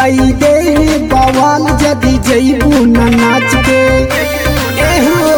कई दे बवाल जदी जईबू न नाच के एहो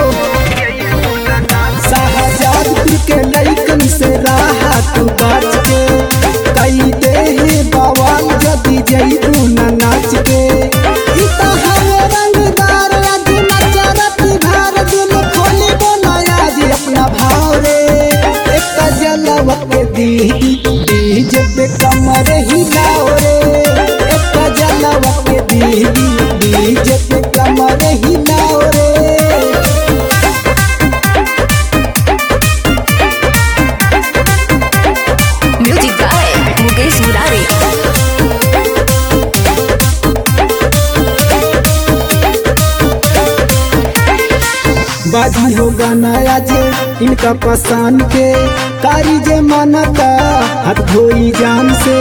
शाहजादपुर के लइकन से राह तू बाच के कई दे बवाल जदी जईबू न नाच के ई त हवे रंगदार आज नचरत भार दिल खोली बनाया जी अपना भाव रे एक जलवा के दी डीजे पे कमर हिलाओ रे एक जलवा के दी डीजे पे कमर हिलाओ रे Music by Mukesh Murari. बाजी हो गाना जे इनका पसंद के कारी जे मानता हाथ धोई जान से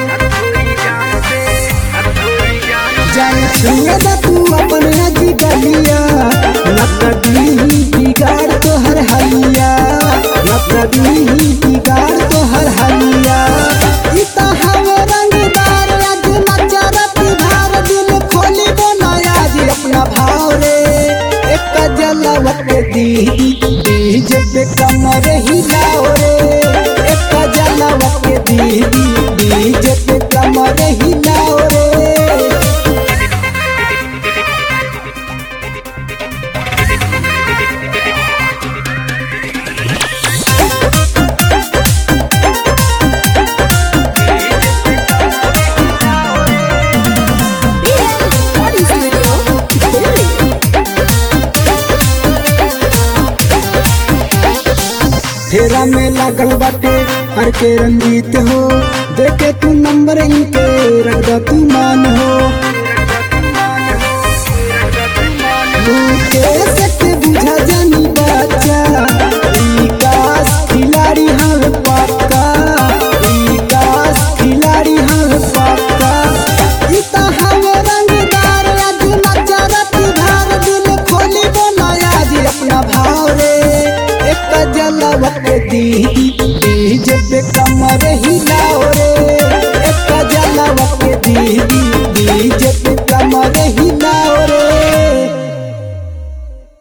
जान छुए ना तू अपन नदी गलिया नकदी बिगाड़ तो हर हलिया नकदी बिगाड़ तो हर हलिया ई त हवे रंगदार आज नचरत भार दिल खोली बनाया जी अपना भाव रे एक जलवा के दी डीजे पे कमर हिलाओ रे एक जलवा के दी डीजे पे कमर हिलाओ रे Recording Studio, Delhi. फेरा में लागल बाटे हर के रंगीत हो देखे तू नंबर इनके रख दा तू मान हो